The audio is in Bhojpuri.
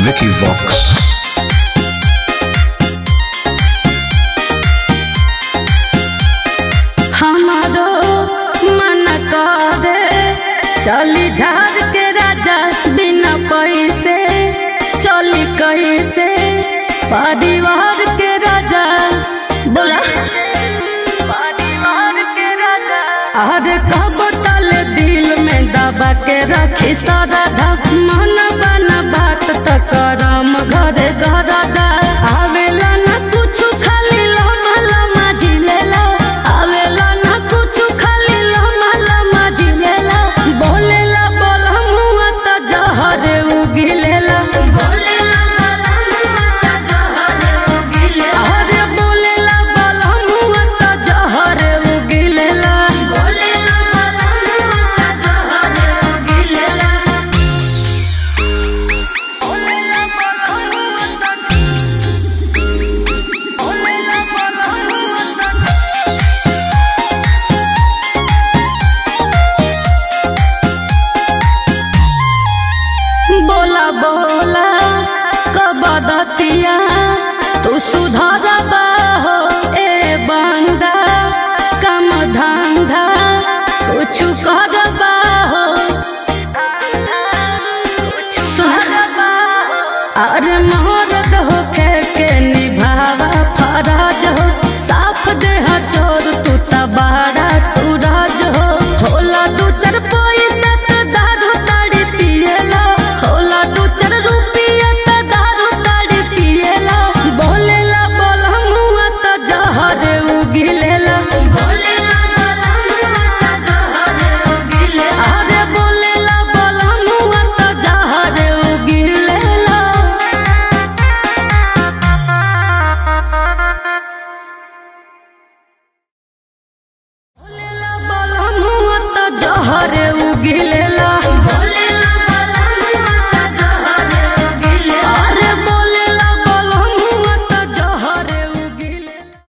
Vicky Vox. हमारो मन करे चली झार के राजा बिना पैसे चली कैसे परिवार के राजा बोला परिवार के राजा अरे कब तल दिल में दबा के रखी सारा मन बना बात त करम घरे घर आवेला ना कुछ खाली लमा लमा ढिलेला आवेला ना कुछ खाली लमा लमा ढिलेला बोलेला बोला मुआ त जहरे उगिलेला बोलेला बोला मुआ त जहरे उगिलेला अरे बोलेला बोला मुआ त जहरे उगिलेला बोलेला बोला मुआ त जहरे उगिलेला बोलेला बोला मुआ त बोला बोला कब दतिया तू सुधर हो ए बंदा कम धंधा कुछ कर हो अरे मोहरत हो के के निभावा फराज हो साफ देह चोर तू तबारा सूरज हो होला दू चार पैसा त दारू ताड़ी पिएला होला दू चार रुपया त दारू ताड़ी पिएला बोलेला बोला मुआ त जहरे उगिलेला बोलेला बोला मुआ त जहरे उगिलेला अरे बोलेला बोला मुआ त जहरे उगिलेला बोलेला बोला मुआ त जहरे उगिले